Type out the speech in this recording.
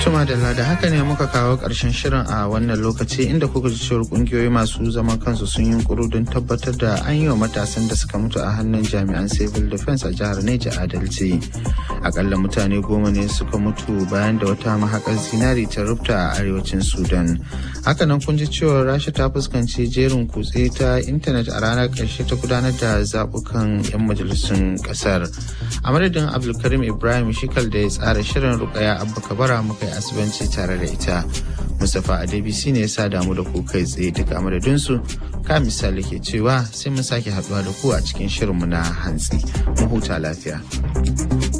Tuma da da haka ne muka kawo ƙarshen shirin a wannan lokaci inda kuka ji cewar ƙungiyoyi masu zaman kansu sun yi kuru don tabbatar da an yi wa matasan da suka mutu a hannun jami'an civil defense a jihar Neja adalci. Akalla mutane goma ne suka mutu bayan da wata mahaƙar zinari ta rufta a arewacin Sudan. Hakanan kun ji cewa Rasha ta fuskanci jerin kutse ta intanet a ranar ƙarshe ta gudanar da zaɓukan 'yan majalisun ƙasar. A madadin Abdulkarim Ibrahim Shikal da ya tsara shirin Rukaya Abba Kabara muka yi asibanci tare da ita. Mustapha Adebisi ne ya sa damu da ku kai tsaye duka madadinsu. Ka misali ke cewa sai mun sake haɗuwa da ku a cikin shirinmu na hantsi. Mu huta lafiya.